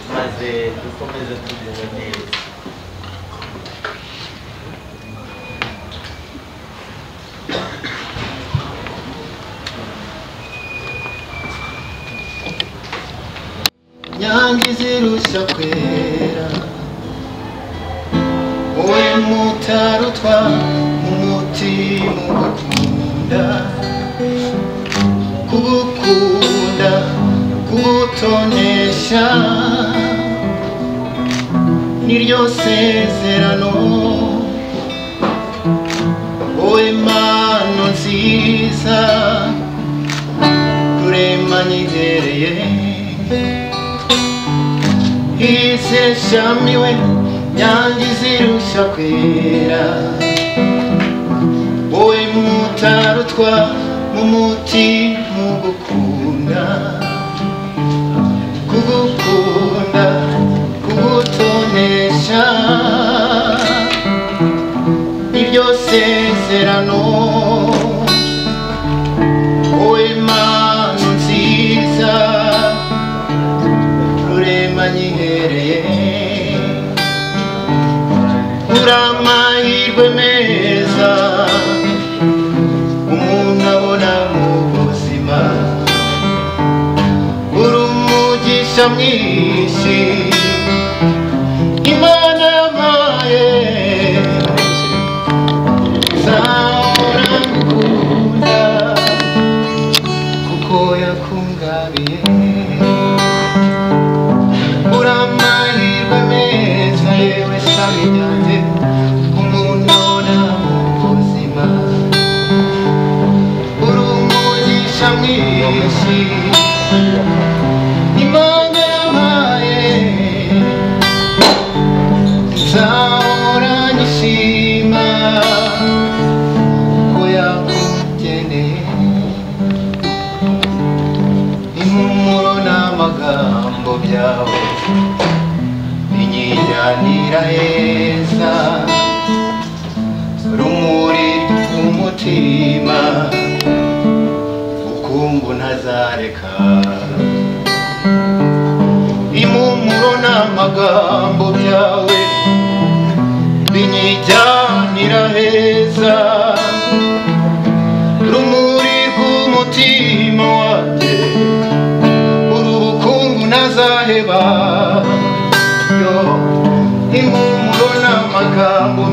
fazer, eu estou fazendo tudo neles. nyange izirushya kwera wowe mutarutwa umutima ugukunda kugukunda kugutonesha niryo sezerano wowe mano nziza rurema nyizereye iseshamiwe nyange izirusha kwera wowe mutarutwa mu muti mu gukunda kugukunda kugutonesha iryo sezerano wowe mana nziza rurema nyihereye uri amahirwe meza umuntu abona mu buzima uri umugisha mwinshi imana yampaye nzahora ngukunda kuko yakungabiye uramahirwe meza yewe sami ryanjye umuntu abona mu buzima uri umugisha mwinshi imana yampaye nzahora nyishima ko yakugeneye impumuro n'amagambo byawe binyijyanira heza rumuri rw'umutima ukumbu ntazareka impumuro n'amagambo byawe binyijyanira heza rumuri rw'umutima wanjye uru bukungu nazaheba yo impumuro n'amagambo